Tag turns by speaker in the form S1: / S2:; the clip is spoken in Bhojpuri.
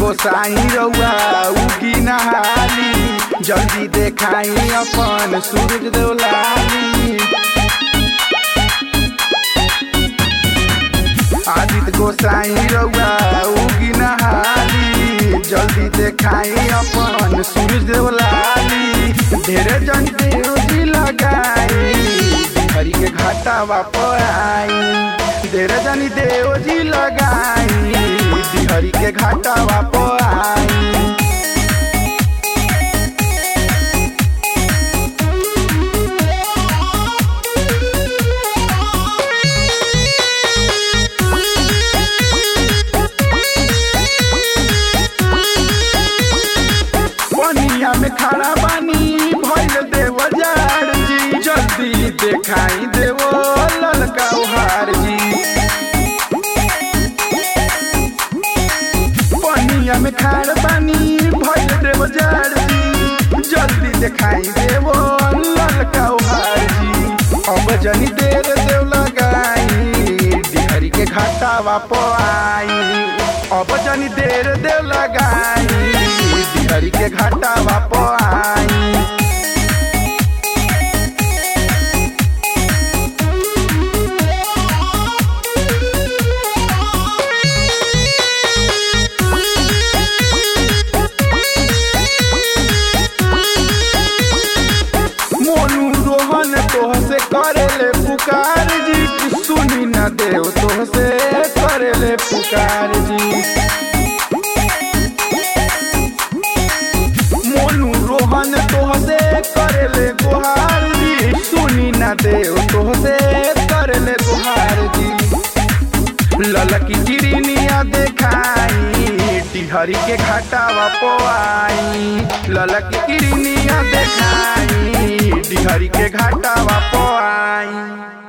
S1: गोसाई रउआ उगी नहाली जल्दी देखाई अपन सूरज देवलाली आदित्य गोसाई रउआ उगी नहाली जल्दी देखाई अपन सूरज देवलाली ढेरे जन देवजी लगाई हरि के घाटा वापर आई ढेरे जनी देवजी लगाई हरि के घाटा वापर आई पनिया में खड़ा बानी भइल देव जार जी जल्दी देखाई देवो ललका उहार जी पनिया में खड़ा बानी भइल देव जार जी जल्दी देखाई देवो ललका उहार जी अब जनी देर देव लगाई डिहरी के घाटा वाप आई अब जनी देर देव लगाई हरि के घाटा वाप आई मोनू रोहन तोह से करेले पुकार जी सुनी न देव तोह से करेले पुकार जी मोनू रोहन तोह से करेले गुहार जी सुनी न देव तोह से करेले गुहार जी ललकी चिड़िनिया देखाई टिहरी के घाटा वापोआई ललकी चिड़िनिया देखाई टिहरी के घाटा वापोआई